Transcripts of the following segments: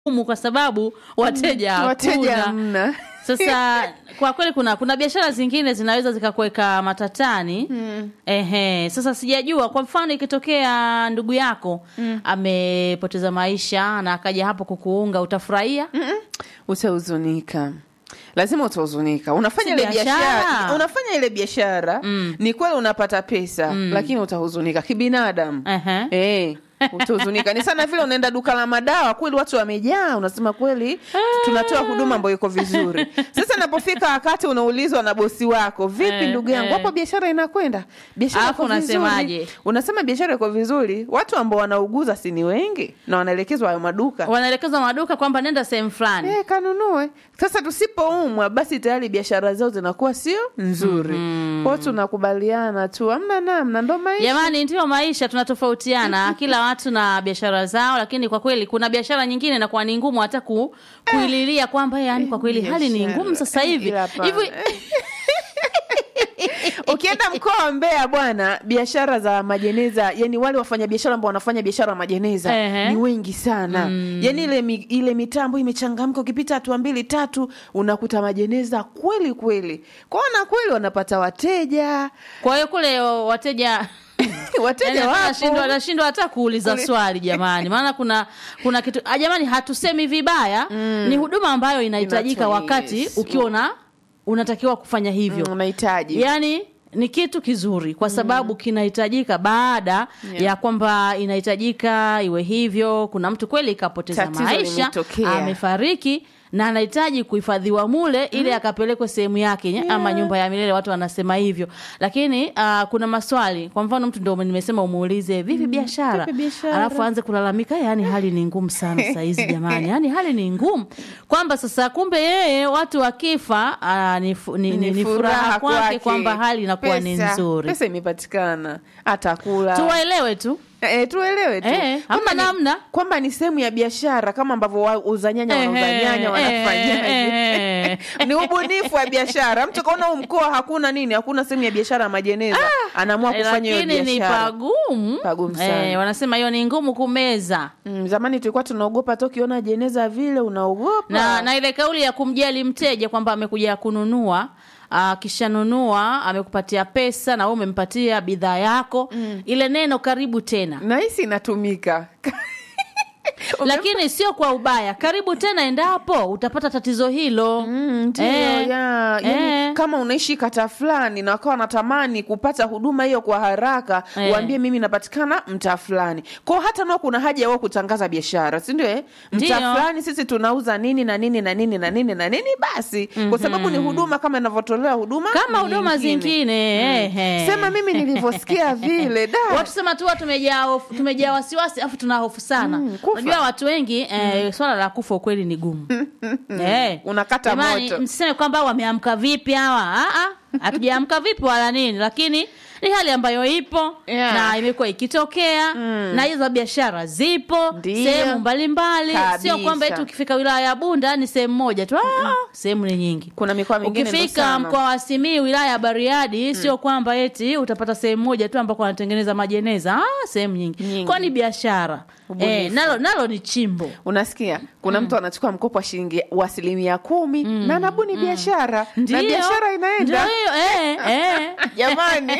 ngumu kwa sababu wateja wateja hakuna. hamna Sasa kwa kweli kuna kuna biashara zingine zinaweza zikakuweka matatani ehe. Sasa sijajua, kwa mfano ikitokea ndugu yako amepoteza maisha na akaja hapo kukuunga, utafurahia? utahuzunika lazima utahuzunika unafanya Si ile biashara biashara. unafanya ile biashara ni kweli unapata pesa lakini utahuzunika kibinadamu Ehe. Eh, utahuzunika ni sana vile unaenda duka la madawa kweli watu wamejaa unasema kweli tunatoa huduma ambayo iko vizuri sasa napofika wakati unaulizwa na bosi wako vipi Eh, ndugu yangu eh. hapo biashara inakwenda biashara Alafu iko vizuri unasemaje? unasema biashara iko vizuri watu ambao wanauguza si ni wengi na wanaelekezwa hayo maduka Wanaelekezwa maduka kwamba nenda sehemu fulani. Eh, kanunue sasa tusipoumwa basi tayari biashara zao zinakuwa sio nzuri kwao tunakubaliana tu amna namna ndo maisha Jamani, ndiyo maisha, tunatofautiana kila watu na biashara zao, lakini kwa kweli kuna biashara nyingine inakuwa ni ngumu hata ku, kuililia kwamba yani kwa kweli hali ni biashara. ngumu sasa hivi Ila hapana. hivi. ukienda mkoa wa Mbeya bwana, biashara za majeneza, yani wale wafanya biashara ambao wanafanya biashara ya majeneza Ehe. ni wengi sana yani ile, mi, ile mitambo imechangamka, ukipita hatua mbili tatu unakuta majeneza kweli kweli, kwaona kweli wanapata wateja Kwa hiyo kule wateja wateja yani wapo wanashindwa wanashindwa hata kuuliza Kule- swali jamani, maana kuna kuna kitu ah, jamani, hatusemi vibaya, ni huduma ambayo inahitajika Inatoa- wakati yes. ukiwa una unatakiwa kufanya hivyo Mm, unahitaji yaani ni kitu kizuri kwa sababu kinahitajika baada Yeah. ya kwamba inahitajika iwe hivyo. Kuna mtu kweli kapoteza Tatizo maisha, limetokea. amefariki na anahitaji kuhifadhiwa mule ili akapelekwe sehemu yake nye- ama nyumba ya milele, watu wanasema hivyo. Lakini ah, kuna maswali, kwa mfano mtu ndio nimesema umuulize vipi biashara, vipi biashara? alafu aanze kulalamika, yani hali ni ngumu sana saa hizi jamani, yani hali ni ngumu, kwamba sasa kumbe yeye watu wakifa ah, ni, fu- ni, ni, ni furaha kwake kwamba hali inakuwa ni Pesa- nzuri. Pesa imepatikana, atakula Tuwaelewe tu E, tuelewe tu Eh, Kwamba hamna ni- namna. kwamba ni sehemu ya biashara kama ambavyo wauza nyanya wanauza Ehe, nyanya eh, wanafanyaje eh. ni ubunifu wa biashara mtu kaona huu mkoa hakuna nini hakuna sehemu ya biashara ya majeneza anaamua Eh, kufanya hiyo lakini ni biashara pagumu, Pagumu sana. Eh, wanasema hiyo ni ngumu kumeza mm, zamani tulikuwa tunaogopa tu ukiona jeneza vile unaogopa na, na ile kauli ya kumjali mteja kwamba amekuja kununua akishanunua amekupatia pesa na wewe umempatia bidhaa yako ile neno karibu tena nahisi inatumika lakini sio kwa ubaya karibu tena endapo utapata tatizo hilo Mm, ndio, Eh, ya, yani, eh. kama unaishi kata fulani na wakawa natamani kupata huduma hiyo kwa haraka Eh. waambie mimi napatikana mtaa fulani kwao hata nao kuna haja ya wao kutangaza biashara si ndio eh? Ndio. mtaa fulani sisi tunauza nini na nini na nini na nini na nini basi kwa sababu ni huduma kama inavyotolewa huduma kama huduma nyingine. zingine ehe. sema mimi nilivyosikia vile da watu sema tu watu tumejaa hofu- tumejaa wasiwasi afu tuna hofu sana Mm, kufa. unajua watu wengi eh, swala la kufa ukweli ni gumu eh. Unakata Jamani, moto. msiseme kwamba wameamka vipi hawa Ah, ah, hatujaamka vipi wala nini lakini ni hali ambayo ipo Yeah. na imekuwa ikitokea na hizo biashara zipo Ndio. sehemu mbalimbali sio Kabisa. kwamba eti ukifika wilaya ya bunda ni sehemu moja tu ah, sehemu ni nyingi kuna mikoa mingine ndo ukifika sana. mkoa wa Simiyu wilaya ya Bariadi sio kwamba eti utapata sehemu moja tu ambako wanatengeneza majeneza ah, sehemu nyingi, Nyingi. kwani biashara Ubunifu. eh, nalo nalo ni chimbo unasikia kuna mtu anachukua mkopo wa shilingi wa asilimia kumi na anabuni biashara na Ndio. biashara inaenda Ndio hiyo, eh, eh. jamani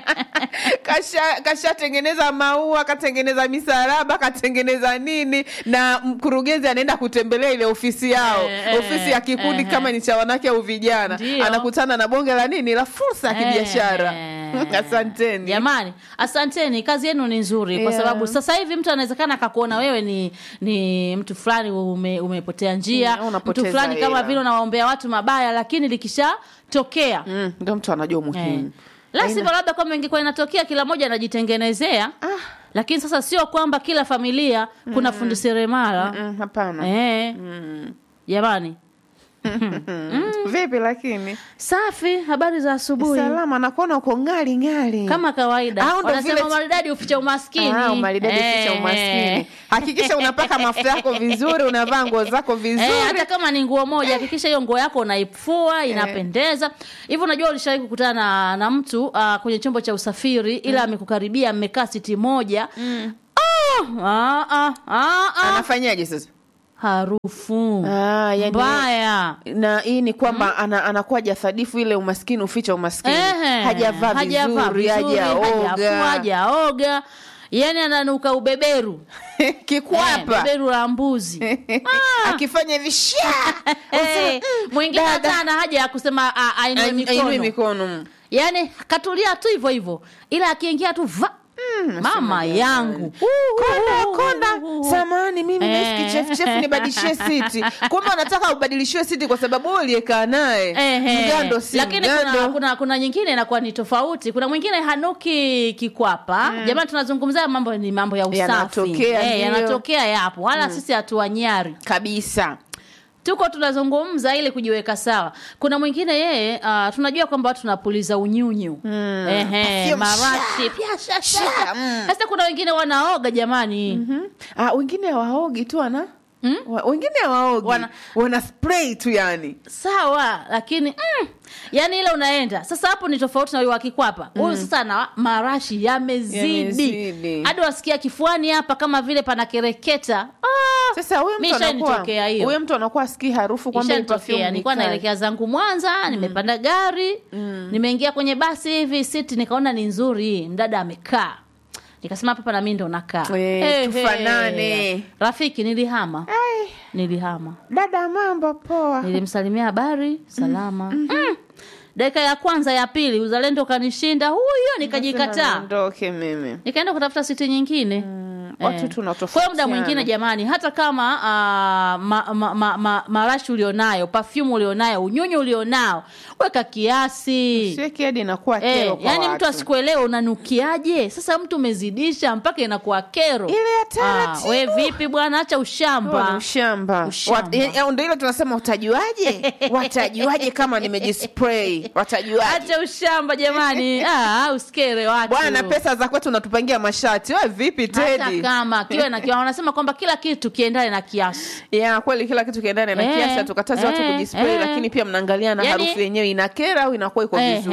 kasha kashatengeneza maua katengeneza misalaba katengeneza nini na mkurugenzi anaenda kutembelea ile ofisi yao Eh, eh, ofisi ya kikundi eh. kama ni cha wanawake au vijana Ndio. anakutana na bonge la nini la fursa ya kibiashara Eh. asanteni Jamani, asanteni, kazi yenu ni nzuri kwa Yeah. sababu sasa hivi mtu anawezekana akakuona wewe ni ni mtu fulani ume, umepotea njia, Yeah, mtu unapoteza fulani kama hela. vile unawaombea watu mabaya, lakini likishatokea Mm, ndio mtu anajua Eh. umuhimu La Haina- sivyo labda kama ingekuwa inatokea kila mmoja anajitengenezea Ah. lakini sasa sio kwamba kila familia kuna fundi seremala Mm, hapana eh. Jamani, vipi lakini safi. Habari za asubuhi. salama nakuona uko ngali ngali Kama kawaida Au ndo wanasema vile- maridadi uficha umaskini. Ah, umaridadi Eh, ficha umaskini eh. hakikisha unapaka mafuta yako vizuri unavaa nguo zako vizuri Eh, hata kama ni nguo moja hakikisha hiyo nguo yako unaifua inapendeza hivyo unajua ulishawahi kukutana na, na mtu uh, kwenye chombo cha usafiri ila amekukaribia mmekaa siti moja oh, ah, ah, ah, ah. anafanyaje sasa harufu Ah, yani- mbaya na hii ni kwamba ana, anakuwa jasadifu ile umaskini uficha umaskini Ehe, hajavaa hajavaa vizuri vizuri, hajafua, hajaoga hajaoga yani ananuka ubeberu Eh, kikwapa beberu la mbuzi akifanya hivi sha Eh, mwingine dada. hata ana haja ya kusema a- ainue ainui mikono mikono yani katulia tu hivyo hivyo ila akiingia tu va mama yangu konda konda samani mimi Eh. naishi kichefuchefu nibadilishie siti kumbe unataka ubadilishiwe siti kwa sababu wewe uliyekaa naye Ehe. mgando si lakini kuna, mgando kuna kuna nyingine inakuwa ni tofauti kuna mwingine hanuki kikwapa jamani tunazungumzia mambo ni mambo ya usafi Yanatokea, Eh, ndio. yanatokea yapo wala sisi hatuwanyari kabisa tuko tunazungumza ili kujiweka sawa kuna mwingine yeye uh, tunajua kwamba watu tunapuliza unyunyu mm. Ehe, Perfume, marashi pia shasha Sha, mm. sasa kuna wengine wanaoga jamani ah, wengine hawaogi tu ana Wa- wengine hawaogi Wana- wana, spray tu yani sawa lakini mm, yani ile unaenda sasa hapo ni tofauti na huyu wa kikwapa huyu sasa na marashi yamezidi Yamezidi. hadi wasikia kifuani hapa kama vile panakereketa ah, sasa huyo mtu anakuwa Mishanitokea hiyo. huyo mtu anakuwa asikii harufu kwamba hii perfume ishanitokea ni nilikuwa kali. naelekea zangu mwanza nimepanda gari nimeingia kwenye basi hivi siti nikaona ni nzuri hii mdada amekaa nikasema hapa na mimi ndo nakaa Eh, Eh, tufanane. eh. rafiki nilihama Ai, nilihama dada mambo poa nilimsalimia habari salama mm. dakika ya kwanza ya pili uzalendo kanishinda huyo nikajikataa ondoke mimi nikaenda kutafuta siti nyingine watu Eh. tunatofautiana. Kwa hiyo muda mwingine jamani hata kama uh, ma, ma, ma, ma, marashi ulionayo perfume ulionayo unyunyu ulionao weka kiasi siweki hadi inakuwa Eh, kero kwa yani watu. mtu asikuelewe unanukiaje sasa mtu umezidisha mpaka inakuwa kero ile ya Ah, taratibu we vipi bwana acha Huo ni ushamba ushamba Ushamba. Wat- eh, eh, ndo ile tunasema utajuaje watajuaje kama nimejispray watajuaje acha ushamba jamani ah, usikere watu bwana pesa za kwetu unatupangia mashati we vipi hata tedi kama kiwe na kiwa wanasema kwamba kila kitu kiendane na kiasi ya kweli kila kitu kiendane na Eh, kiasi hatukatazi watu eh, kujispray eh. lakini pia mnaangalia na Yani- harufu yenyewe inakera au inakuwa iko vizuri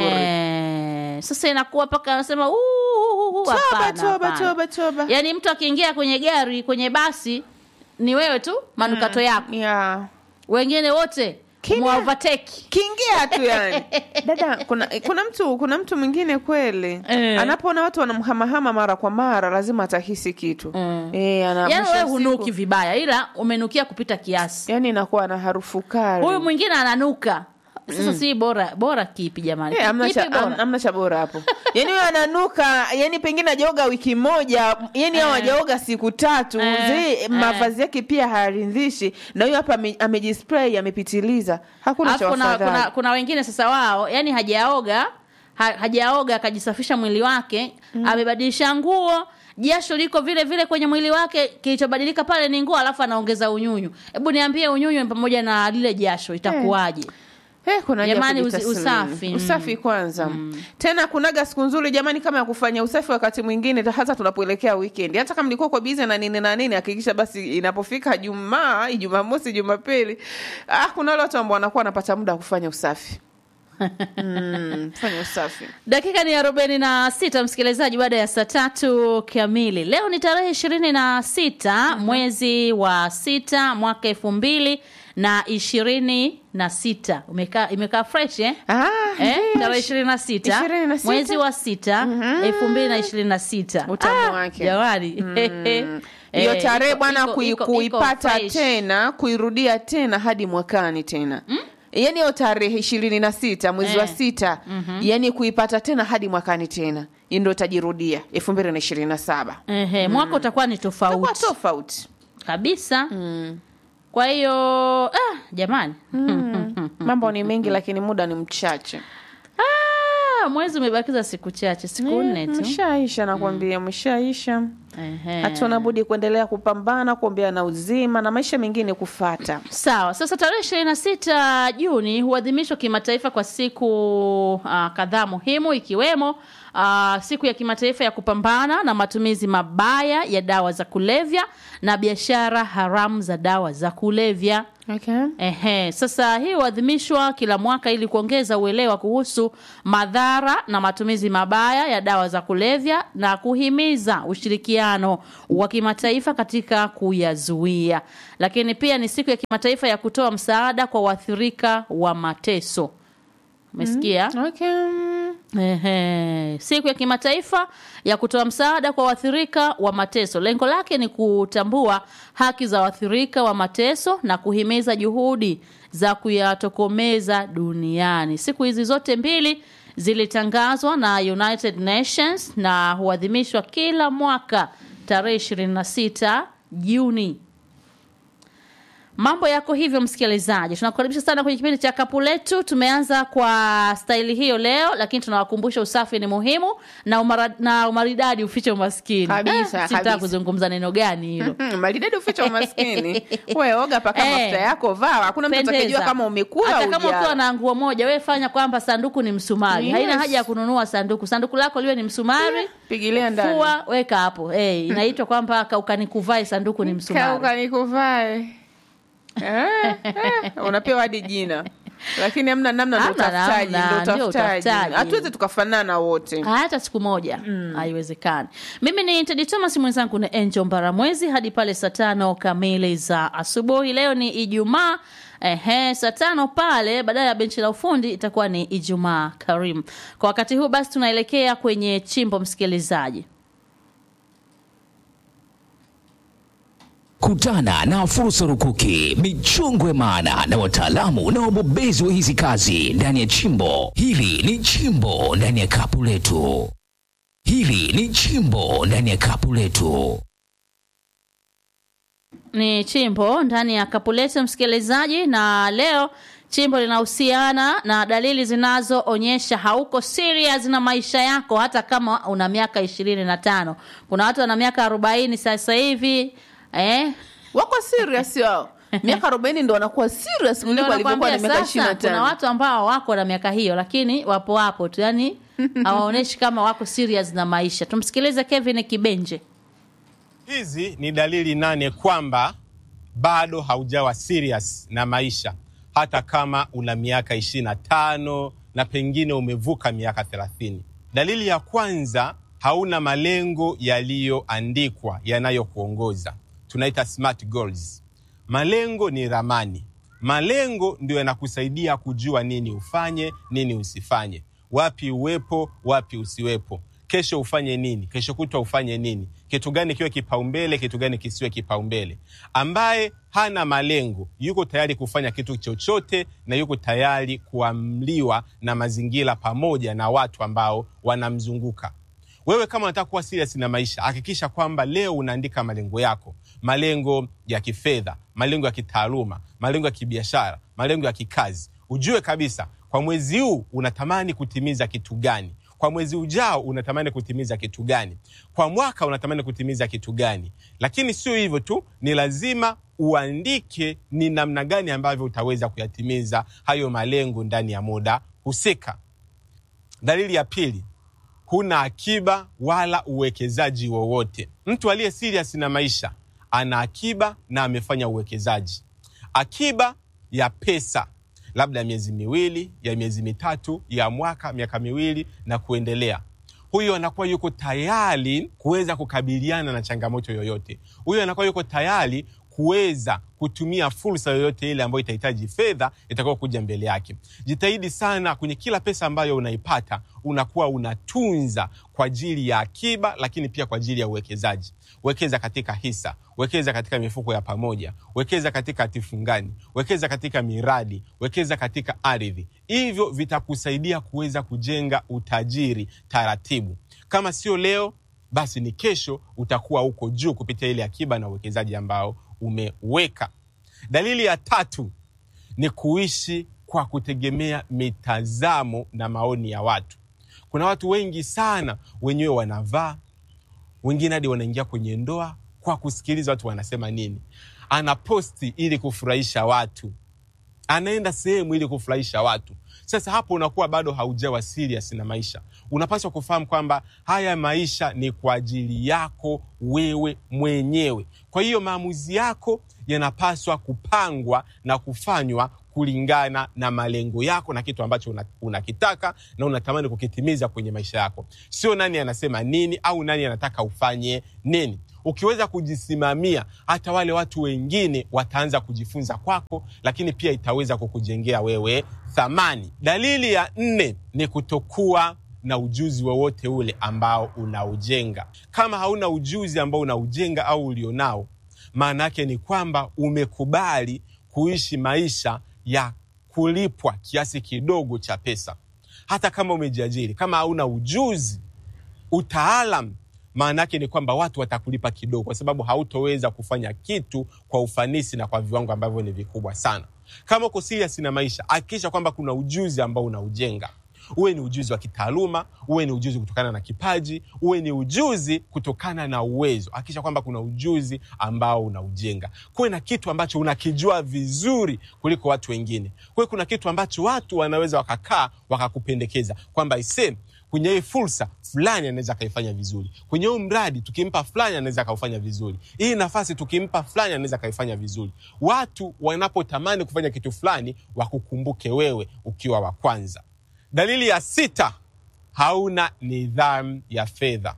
Ehe. sasa inakuwa mpaka anasema "Uu, uu, uu, toba hapana, toba hapana." toba toba yaani mtu akiingia kwenye gari kwenye basi ni wewe tu manukato yako ya wengine wote Kimya. mwavateki kiingia tu yani dada kuna kuna mtu kuna mtu mwingine kweli Eh. anapoona watu wanamhamahama mara kwa mara lazima atahisi kitu Mm. eh, ana, yaani mwisho wewe wa hunuki siku- vibaya ila umenukia kupita kiasi yani inakuwa na harufu kali huyu mwingine ananuka sasa si bora bora kipi jamani Eh, amna kipi cha, bora am- amna cha bora hapo yani huyo ananuka yani pengine ajaoga wiki moja yani au ajaoga siku tatu Eh, zi eh. mavazi yake pia hayaridhishi na huyo hapa ame- amejispray amepitiliza hakuna cha Alafu kuna, wafadhali kuna, kuna wengine sasa wao yani hajaoga ha, hajaoga akajisafisha mwili wake amebadilisha nguo jasho liko vile vile kwenye mwili wake kilichobadilika pale ni nguo alafu anaongeza unyunyu hebu niambie unyunyu pamoja na lile jasho itakuwaje Eh, kuna haja ya Jamani, usi- kujitathmini. usafi, mm. usafi kwanza tena kunaga siku nzuri jamani kama ya kufanya usafi wakati mwingine hata tunapoelekea weekend hata kama mlikuwa kwa bize na nini na nini hakikisha basi inapofika jumaa jumamosi jumapili ah, kuna wale watu ambao wanakuwa wanapata muda wa kufanya usafi mm, fanya usafi dakika ni arobaini na sita msikilizaji baada ya saa tatu kamili leo ni tarehe ishirini na sita mwezi wa sita mwaka elfu mbili na ishirini na sita umekaa imekaa fresh eh? ah, Eh, ndiyo. tarehe ishirini na sita Ishirini na sita. mwezi wa sita elfu mbili na ishirini na sita Utamu wake. jamani hiyo Eh, tarehe iko- bwana iko- kui, iko- kuipata iko fresh. tena kuirudia tena hadi mwakani tena mm? yaani hiyo tarehe ishirini na sita mwezi wa Eh. sita yaani kuipata tena hadi mwakani tena Hii ndo itajirudia elfu mbili na ishirini na saba Ehe, mwaka utakuwa ni Itakuwa tofauti tofauti kabisa kwa hiyo ah, jamani mambo ni mengi lakini muda ni mchache ah, mwezi umebakiza siku chache siku nne tu mshaisha nakwambia mshaisha Ehe. hatuna budi kuendelea kupambana kuombea na uzima na maisha mengine kufata sawa sasa tarehe ishirini na sita juni huadhimishwa kimataifa kwa siku uh, kadhaa muhimu ikiwemo uh, siku ya kimataifa ya kupambana na matumizi mabaya ya dawa za kulevya na biashara haramu za dawa za kulevya Okay. Ehe, sasa hii huadhimishwa kila mwaka ili kuongeza uelewa kuhusu madhara na matumizi mabaya ya dawa za kulevya na kuhimiza ushirikiano wa kimataifa katika kuyazuia. Lakini pia ni siku ya kimataifa ya kutoa msaada kwa waathirika wa mateso. Umesikia? Okay. Ehe, siku ya kimataifa ya kutoa msaada kwa waathirika wa mateso. Lengo lake ni kutambua haki za waathirika wa mateso na kuhimiza juhudi za kuyatokomeza duniani. Siku hizi zote mbili zilitangazwa na United Nations na huadhimishwa kila mwaka tarehe 26 Juni. Mambo yako hivyo, msikilizaji, tunakukaribisha sana kwenye kipindi cha kapu letu. Tumeanza kwa staili hiyo leo, lakini tunawakumbusha usafi ni muhimu na, umara, na umaridadi ufiche umaskini. Kabisa, Eh, sitaki kabisa. kuzungumza neno gani hilo. Hmm, maridadi uficha umaskini. We oga paka Eh. mafuta yako vaa, hakuna mtu atakayejua Pendeza. kama umekula hata au kama hujala. ukiwa na nguo moja, we fanya kwamba sanduku ni msumari. Yes. Haina haja ya kununua sanduku. Sanduku lako liwe ni msumari, Pigilia ndani. fua, weka hapo. Eh, inaitwa kwamba kaukanikuvae sanduku ni msumari. Kauka nikuvae. Eh, eh, unapewa hadi jina lakini hamna namna, ndo Hamna utafutaji, namna, ndo ndio utafutaji. utafutaji. Hatuwezi tukafanana wote. hata siku moja haiwezekani. Mimi ni Tedi Thomas, mwenzangu ni Angel Mbaramwezi hadi pale saa tano kamili za asubuhi. Leo ni Ijumaa. Ehe, saa tano pale badala ya benchi la ufundi itakuwa ni Ijumaa Karim. Kwa wakati huu basi tunaelekea kwenye chimbo, msikilizaji. Kutana na fursa rukuki, michongwe maana na wataalamu na wabobezi wa hizi kazi ndani ya chimbo. Hili ni chimbo ndani ya kapu letu. Hili ni chimbo ndani ya kapu letu. ni chimbo ndani ya kapu letu msikilizaji, na leo chimbo linahusiana na dalili zinazoonyesha hauko serious na maisha yako, hata kama una miaka ishirini na tano. Kuna watu wana miaka arobaini sasa hivi eh? Wako serious wao. Miaka arobaini ndo wanakuwa serious Ndio kuliko walivyokuwa nakwambia na miaka ishirini sasa, na kuna tano. watu ambao wako na miaka hiyo, lakini wapo wapo tu, yani hawaonyeshi kama wako serious na maisha. Tumsikilize Kevin Kibenje. Hizi ni dalili nane kwamba bado haujawa serious na maisha, hata kama una miaka ishirini na tano na pengine umevuka miaka thelathini. Dalili ya kwanza, hauna malengo yaliyoandikwa yanayokuongoza, tunaita smart goals. Malengo ni ramani. Malengo ndio yanakusaidia kujua nini ufanye, nini usifanye, wapi uwepo, wapi usiwepo, kesho ufanye nini, kesho kutwa ufanye nini, kitu gani kiwe kipaumbele, kitu gani kisiwe kipaumbele. Ambaye hana malengo yuko tayari kufanya kitu chochote na yuko tayari kuamliwa na mazingira pamoja na watu ambao wanamzunguka. Wewe kama unataka kuwa serious na maisha, hakikisha kwamba leo unaandika malengo yako, malengo ya kifedha, malengo ya kitaaluma, malengo ya kibiashara, malengo ya kikazi. Ujue kabisa kwa mwezi huu unatamani kutimiza kitu gani, kwa mwezi ujao unatamani kutimiza kitu gani, kwa mwaka unatamani kutimiza kitu gani. Lakini sio hivyo tu, ni lazima uandike ni namna gani ambavyo utaweza kuyatimiza hayo malengo ndani ya muda husika. Dalili ya pili, huna akiba wala uwekezaji wowote. Mtu aliye serious na maisha ana akiba na amefanya uwekezaji. Akiba ya pesa, labda ya miezi miwili, ya miezi mitatu, ya mwaka, miaka miwili na kuendelea. Huyo anakuwa yuko tayari kuweza kukabiliana na changamoto yoyote. Huyo anakuwa yuko tayari kuweza kutumia fursa yoyote ile ambayo itahitaji fedha itakayo kuja mbele yake. Jitahidi sana kwenye kila pesa ambayo unaipata, unakuwa unatunza kwa ajili ya akiba, lakini pia kwa ajili ya uwekezaji. Wekeza katika hisa, wekeza katika mifuko ya pamoja, wekeza katika hatifungani, wekeza katika miradi, wekeza katika ardhi. Hivyo vitakusaidia kuweza kujenga utajiri taratibu. Kama sio leo, basi ni kesho utakuwa huko juu kupitia ile akiba na uwekezaji ambao umeweka. Dalili ya tatu ni kuishi kwa kutegemea mitazamo na maoni ya watu. Kuna watu wengi sana wenyewe wanavaa, wengine hadi wanaingia kwenye ndoa kwa kusikiliza watu wanasema nini. Anaposti ili kufurahisha watu, anaenda sehemu ili kufurahisha watu. Sasa hapo unakuwa bado haujawa serious na maisha. Unapaswa kufahamu kwamba haya maisha ni kwa ajili yako wewe mwenyewe. Kwa hiyo maamuzi yako yanapaswa kupangwa na kufanywa kulingana na malengo yako na kitu ambacho una- unakitaka na unatamani kukitimiza kwenye maisha yako, sio nani anasema nini au nani anataka ufanye nini. Ukiweza kujisimamia, hata wale watu wengine wataanza kujifunza kwako, lakini pia itaweza kukujengea wewe thamani. Dalili ya nne ni kutokuwa na ujuzi wowote ule ambao unaujenga. Kama hauna ujuzi ambao unaujenga au ulionao, maana yake ni kwamba umekubali kuishi maisha ya kulipwa kiasi kidogo cha pesa. Hata kama umejiajiri, kama hauna ujuzi, utaalam, maana yake ni kwamba watu watakulipa kidogo, kwa sababu hautoweza kufanya kitu kwa ufanisi na kwa viwango ambavyo ni vikubwa sana. Kama uko serious na maisha, hakikisha kwamba kuna ujuzi ambao unaujenga uwe ni ujuzi wa kitaaluma, uwe ni ujuzi kutokana na kipaji, uwe ni ujuzi kutokana na uwezo. Hakikisha kwamba kuna ujuzi ambao unaujenga. Kuwe na kitu ambacho unakijua vizuri kuliko watu wengine. Kuwe kuna kitu ambacho watu wanaweza wakakaa wakakupendekeza kwamba ise kwenye hii fursa fulani anaweza akaifanya vizuri, kwenye huu mradi tukimpa fulani anaweza akaufanya vizuri, hii nafasi tukimpa fulani anaweza akaifanya vizuri. Watu wanapotamani kufanya kitu fulani, wakukumbuke wewe ukiwa wa kwanza. Dalili ya sita, hauna nidhamu ya fedha.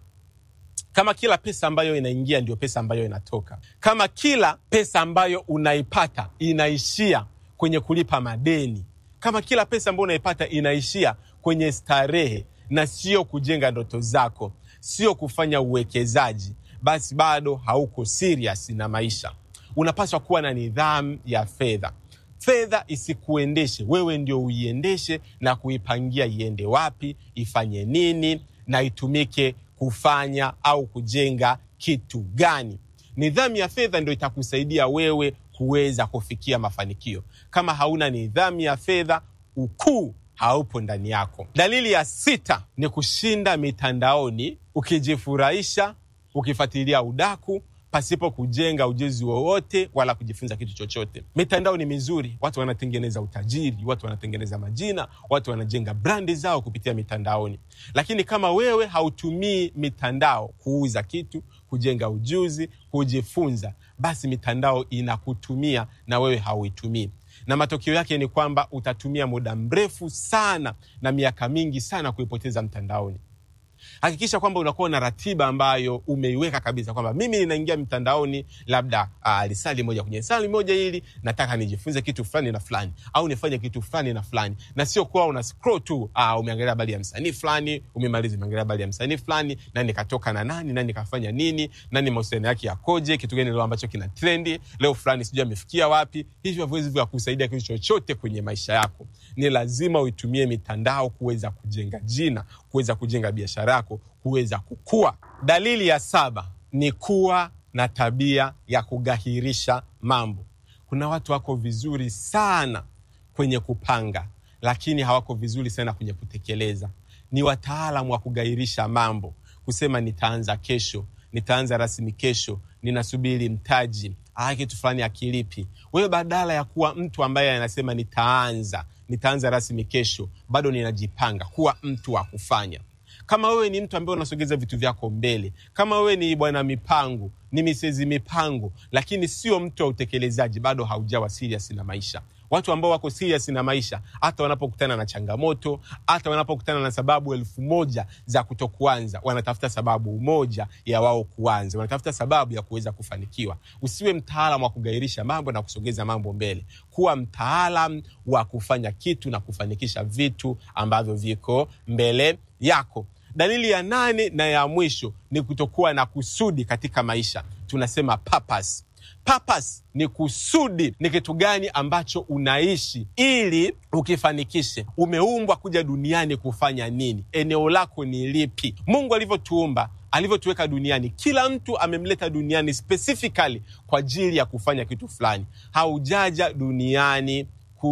Kama kila pesa ambayo inaingia ndio pesa ambayo inatoka, kama kila pesa ambayo unaipata inaishia kwenye kulipa madeni, kama kila pesa ambayo unaipata inaishia kwenye starehe na sio kujenga ndoto zako, sio kufanya uwekezaji, basi bado hauko serious na maisha. Unapaswa kuwa na nidhamu ya fedha. Fedha isikuendeshe wewe, ndio uiendeshe na kuipangia iende wapi, ifanye nini na itumike kufanya au kujenga kitu gani. Nidhamu ya fedha ndio itakusaidia wewe kuweza kufikia mafanikio. Kama hauna nidhamu ya fedha, ukuu haupo ndani yako. Dalili ya sita ni kushinda mitandaoni ukijifurahisha, ukifuatilia udaku pasipo kujenga ujuzi wowote wala kujifunza kitu chochote. Mitandao ni mizuri, watu wanatengeneza utajiri, watu wanatengeneza majina, watu wanajenga brandi zao kupitia mitandaoni. Lakini kama wewe hautumii mitandao kuuza kitu, kujenga ujuzi, kujifunza, basi mitandao inakutumia na wewe hauitumii na matokeo yake ni kwamba utatumia muda mrefu sana na miaka mingi sana kuipoteza mtandaoni. Hakikisha kwamba unakuwa na ratiba ambayo umeiweka kabisa, kwamba mimi ninaingia mtandaoni labda uh, lisali moja kwenye sali moja hili nataka nijifunze kitu fulani na fulani, au nifanye kitu fulani na fulani, na sio kuwa una scroll tu uh, umeangalia habari ya msanii fulani, umemaliza umeangalia habari ya msanii fulani, na nikatoka na nani na nikafanya nini, nani mahusiano yake yakoje, kitu gani leo ambacho kina trendi leo fulani, sijui amefikia wapi. Hivyo haviwezi vya kusaidia kitu chochote kwenye maisha yako. Ni lazima uitumie mitandao kuweza kujenga jina, kuweza kujenga biashara yako, kuweza kukua. Dalili ya saba ni kuwa na tabia ya kugahirisha mambo. Kuna watu wako vizuri sana kwenye kupanga, lakini hawako vizuri sana kwenye kutekeleza. Ni wataalamu wa kugairisha mambo, kusema nitaanza kesho, nitaanza rasmi kesho, ninasubiri mtaji, ah, kitu fulani akilipi. Wewe badala ya kuwa mtu ambaye anasema nitaanza, nitaanza rasmi kesho, bado ninajipanga, kuwa mtu wa kufanya kama wewe ni mtu ambaye unasogeza vitu vyako mbele, kama wewe ni bwana mipango, ni misezi mipango, lakini sio mtu wa utekelezaji, bado haujawa serious na maisha. Watu ambao wako serious na maisha, hata wanapokutana na changamoto, hata wanapokutana na sababu elfu moja za kutokuanza, wanatafuta sababu moja ya wao kuanza, wanatafuta sababu ya kuweza kufanikiwa. Usiwe mtaalam wa kugairisha mambo na kusogeza mambo mbele, kuwa mtaalam wa kufanya kitu na kufanikisha vitu ambavyo viko mbele yako. Dalili ya nane na ya mwisho ni kutokuwa na kusudi katika maisha, tunasema purpose. Purpose ni kusudi, ni kitu gani ambacho unaishi ili ukifanikishe. Umeumbwa kuja duniani kufanya nini? Eneo lako ni lipi? Mungu alivyotuumba alivyotuweka duniani, kila mtu amemleta duniani specifically kwa ajili ya kufanya kitu fulani. Haujaja duniani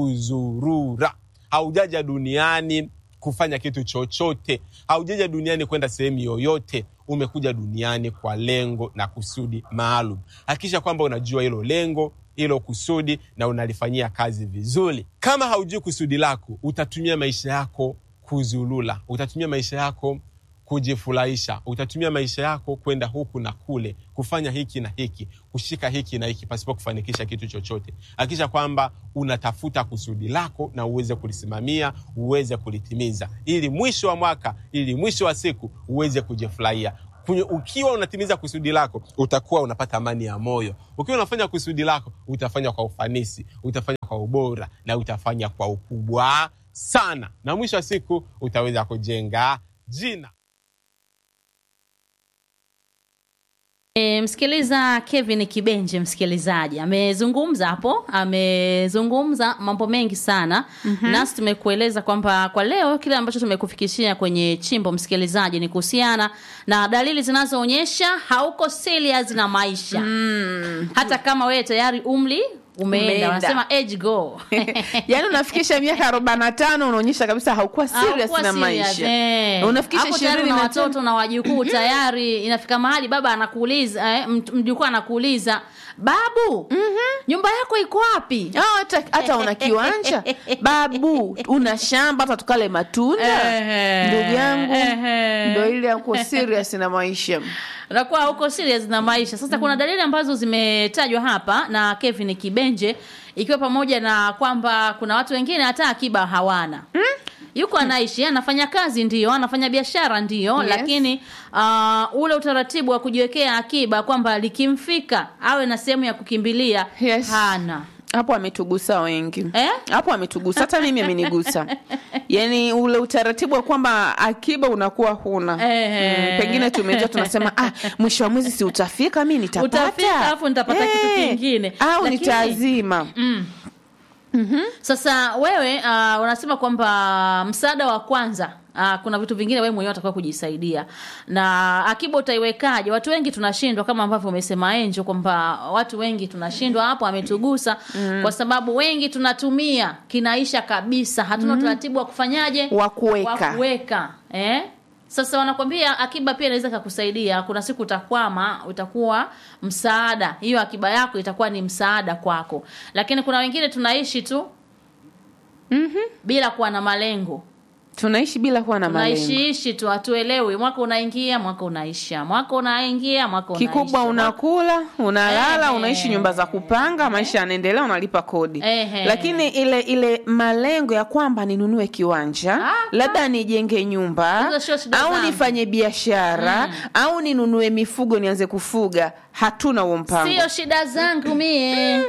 kuzurura, haujaja duniani kufanya kitu chochote, haujaja duniani kwenda sehemu yoyote. Umekuja duniani kwa lengo na kusudi maalum. Hakikisha kwamba unajua hilo lengo, hilo kusudi na unalifanyia kazi vizuri. Kama haujui kusudi lako, utatumia maisha yako kuzulula, utatumia maisha yako kujifurahisha, utatumia maisha yako kwenda huku na kule, kufanya hiki na hiki, kushika hiki na hiki, pasipo kufanikisha kitu chochote. Hakikisha kwamba unatafuta kusudi lako na uweze kulisimamia, uweze kulitimiza, ili mwisho wa mwaka, ili mwisho wa siku uweze kujifurahia. Kunye- Ukiwa unatimiza kusudi lako, utakuwa unapata amani ya moyo. Ukiwa unafanya kusudi lako, utafanya kwa ufanisi, utafanya kwa ubora na utafanya kwa ukubwa sana, na mwisho wa siku utaweza kujenga jina. E, msikiliza Kevin Kibenje, msikilizaji amezungumza hapo, amezungumza mambo mengi sana mm-hmm. nasi tumekueleza kwamba kwa leo kile ambacho tumekufikishia kwenye chimbo msikilizaji ni kuhusiana na dalili zinazoonyesha hauko serious na maisha mm. hata kama wewe tayari umri umeenda, Umeenda. wanasema age go yaani unafikisha miaka arobaini na tano unaonyesha kabisa haukuwa serious Haukuwa na serious, maisha eh. unafikisha Hapo tayari ishirini una na tano watoto na wajukuu tayari inafika mahali baba anakuuliza eh, mt- mjukuu anakuuliza babu nyumba yako iko wapi Ah, hata, hata una kiwanja babu una shamba hata tukale matunda Ehe, ndugu yangu ehe. ndo ile yako serious na maisha unakuwa huko serious na maisha sasa kuna dalili ambazo zimetajwa hapa na Kevin Kibenje ikiwa pamoja na kwamba kuna watu wengine hata akiba hawana yuko anaishi anafanya kazi ndio anafanya biashara ndio Yes. lakini uh, ule utaratibu wa kujiwekea akiba kwamba likimfika awe na sehemu ya kukimbilia Yes. hana hapo ametugusa wengi Eh? hapo ametugusa hata mimi amenigusa yaani ule utaratibu wa kwamba akiba unakuwa huna Ehe. mm, pengine tumejua tunasema ah, mwisho wa mwezi si utafika mi nitapata Utafika, alafu nitapata kitu Eh, kingine. au Lakini- nitaazima Sasa wewe uh, unasema kwamba msaada wa kwanza uh, kuna vitu vingine wewe mwenyewe utakuwa kujisaidia, na akiba utaiwekaje? Watu wengi tunashindwa, kama ambavyo umesema Enjo kwamba watu wengi tunashindwa hapo, ametugusa kwa sababu wengi tunatumia kinaisha kabisa, hatuna utaratibu wa kufanyaje, Wa kuweka. wa kuweka eh? Sasa wanakwambia akiba pia inaweza kakusaidia. Kuna siku utakwama, utakuwa msaada, hiyo akiba yako itakuwa ni msaada kwako. Lakini kuna wengine tunaishi tu bila kuwa na malengo, tunaishi bila kuwa na malengo tunaishiishi tu, hatuelewi. Mwaka unaingia, mwaka unaisha, mwaka unaingia, mwaka unaisha. kikubwa unakula unalala Ehe. unaishi nyumba za kupanga maisha yanaendelea unalipa kodi Ehe. lakini ile ile malengo ya kwamba ninunue kiwanja Ah, labda nijenge nyumba Hizo sio shida au zangu. nifanye biashara au ninunue mifugo nianze kufuga hatuna huo mpango sio shida zangu mie.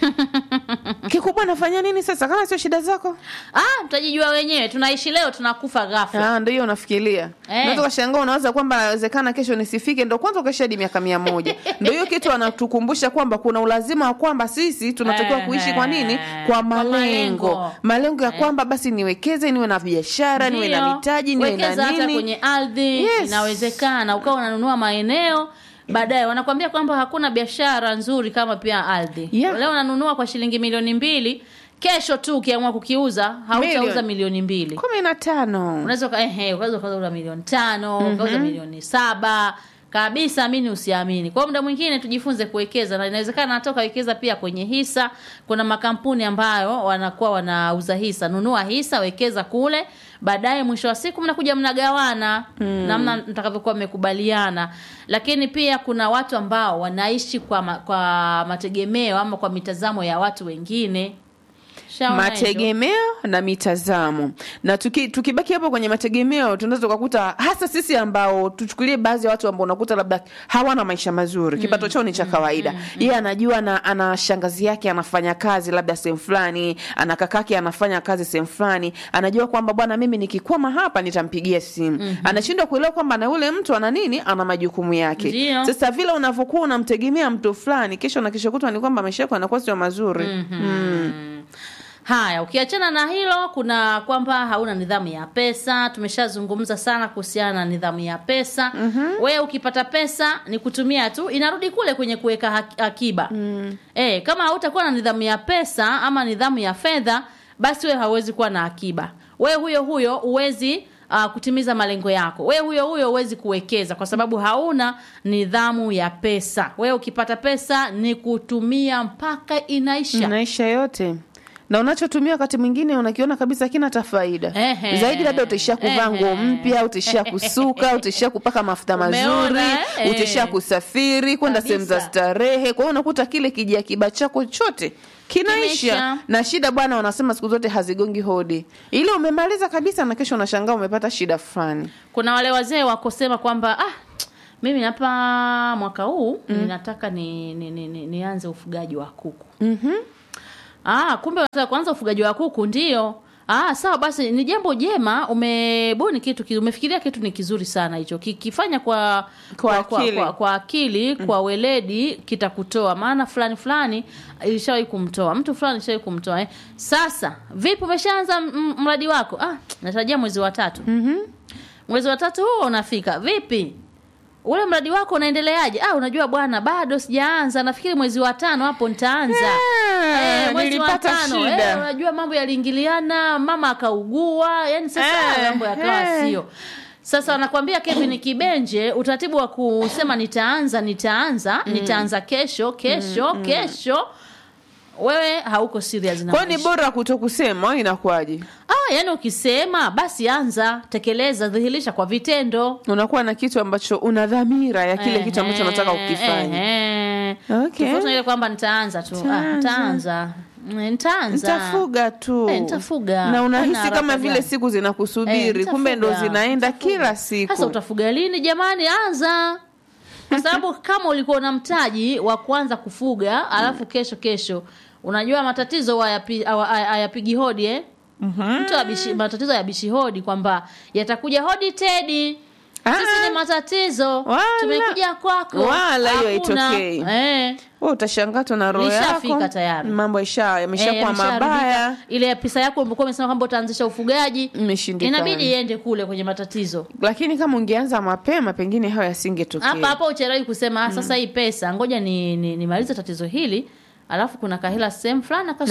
kikubwa nafanya nini sasa kama sio shida zako Ah, mtajijua wenyewe. Tunaishi leo, tunakufa ghafla. Ah, ndo hiyo unafikiria Eh. unaweza ukashangaa unawaza kwamba nawezekana kesho nisifike ndo kwanza ukaishi hadi miaka mia moja ndo hiyo kitu anatukumbusha kwamba kuna ulazima wa kwamba sisi tunatakiwa Eh, kuishi kwa nini eh, kwa kwa malengo malengo. malengo ya kwamba basi niwekeze niwe na biashara niwe na Ndio. mitaji niwe Wekeza na hata nini kwenye ardhi Yes. inawezekana ukawa unanunua maeneo baadaye wanakwambia kwamba hakuna biashara nzuri kama pia ardhi Yeah. leo unanunua kwa shilingi milioni mbili kesho tu ukiamua kukiuza hautauza Milioni. milioni mbili kumi na tano unaweza uka- ehe, ukaweza ukauza milioni tano ukauza milioni saba kabisa amini usiamini kwa hiyo muda mwingine tujifunze kuwekeza na inawezekana hata ukawekeza pia kwenye hisa kuna makampuni ambayo wanakuwa wanauza hisa nunua hisa wekeza kule baadaye mwisho wa siku mnakuja mnagawana namna mtakavyokuwa mmekubaliana lakini pia kuna watu ambao wanaishi kwa, ma, kwa mategemeo ama kwa mitazamo ya watu wengine Shaona hizo? mategemeo na mitazamo na tuki, tukibaki hapo kwenye mategemeo tunaweza tukakuta hasa sisi ambao tuchukulie baadhi ya watu ambao unakuta labda hawana maisha mazuri kipato chao ni cha kawaida yeye anajua na ana shangazi yake anafanya kazi labda sehemu fulani ana kakake anafanya kazi sehemu fulani anajua kwamba bwana mimi nikikwama hapa nitampigia simu anashindwa kuelewa kwamba na yule mtu ana nini ana majukumu yake Ndio. sasa vile unavyokuwa unamtegemea mtu fulani kesho na kesho kutwa ni kwamba maisha yako yanakuwa sio mazuri mm. Haya, ukiachana na hilo, kuna kwamba hauna nidhamu ya pesa. Tumeshazungumza sana kuhusiana na nidhamu ya pesa. mm Wewe ukipata pesa ni kutumia tu, inarudi kule kwenye kuweka hak- akiba. mm. E, kama hautakuwa na nidhamu ya pesa ama nidhamu ya fedha, basi wewe hauwezi kuwa na akiba. Wewe huyo huyo huwezi uh, kutimiza malengo yako. We huyo huyo huwezi kuwekeza kwa sababu hauna nidhamu ya pesa. We ukipata pesa ni kutumia mpaka inaisha. maisha yote na unachotumia wakati mwingine unakiona kabisa kina hata faida Ehe. zaidi, labda utaishia kuvaa Ehe. nguo mpya, utaishia kusuka, utaishia kupaka mafuta mazuri, Umeona, eh? utaishia kusafiri kwenda sehemu za Kabisa. starehe. Kwa hiyo unakuta kile kijia kiba chako chote kinaisha Kimeisha. na shida bwana, wanasema siku zote hazigongi hodi, ile umemaliza kabisa na kesho unashangaa umepata shida fulani. Kuna wale wazee wakosema kwamba ah, mimi hapa mwaka huu ninataka ni, ni, ni, ni, nianze ufugaji wa kuku. Mhm. Ah, kumbe unataka kuanza ufugaji wa kuku ndio. Ah, sawa basi ni jambo jema, umebuni kitu ki- umefikiria kitu ni kizuri sana hicho. Kikifanya kwa Kwa kwa, akili. kwa, kwa akili, kwa weledi kitakutoa. Maana fulani fulani ilishawahi kumtoa. Mtu fulani ilishawahi kumtoa eh. Sasa, vipi umeshaanza m- mradi wako? Ah, natarajia mwezi wa tatu. Mhm. Mwezi wa tatu huo unafika. Vipi? Ule mradi wako unaendeleaje? Ah, unajua bwana, bado sijaanza. Nafikiri mwezi wa tano hapo nitaanza. Ah, Eh, mwezi wa nilipata tano, shida. eh, unajua mambo yaliingiliana, mama akaugua, yani sasa Eh, mambo yakawa eh. sio. Sasa wanakwambia Kevin Kibenje, utaratibu wa kusema nitaanza nitaanza nitaanza kesho kesho kesho, wewe hauko serious na Kwa hiyo ni maisha. bora kuto kusema, inakuwaje? Ah, yani ukisema basi anza, tekeleza, dhihirisha kwa vitendo. Unakuwa na kitu ambacho una dhamira ya kile kitu ambacho unataka kukifanya. Ehe. Okay. Tofauti na ile kwamba nitaanza tu. Ah, Nitaanza. nitaanza. Mm, Nitaanza. nitafuga tu Eh, nitafuga. na unahisi Hana kama haraka vile gani? siku zinakusubiri Eh, kumbe ndo nitafuga, zinaenda nitafuga. kila siku Sasa utafuga lini jamani? Anza. Kwa sababu kama ulikuwa na mtaji wa kuanza kufuga alafu kesho kesho unajua matatizo hayapi- hawa- haya- hayapigi hodi eh? Mtu abishi, matatizo hayabishi hodi kwamba yatakuja hodi Tedi. Ah, Sisi ni matatizo. Wala. Tumekuja kwako. Wala hiyo Hakuna. haitokei. Eh. wewe utashangaa tu na roho Lishafika yako tayari. mambo isha yameshakuwa Eh, yameshaharibika. mabaya Ile pesa yako ulikuwa umesema kwamba utaanzisha ufugaji imeshindikana inabidi iende kule kwenye matatizo. lakini kama ungeanza mapema pengine hayo yasingetokea hapa hapa uchelewi kusema ah, sasa hii pesa ngoja ni, ni, nimalize tatizo hili alafu kuna kahela sehemu fulani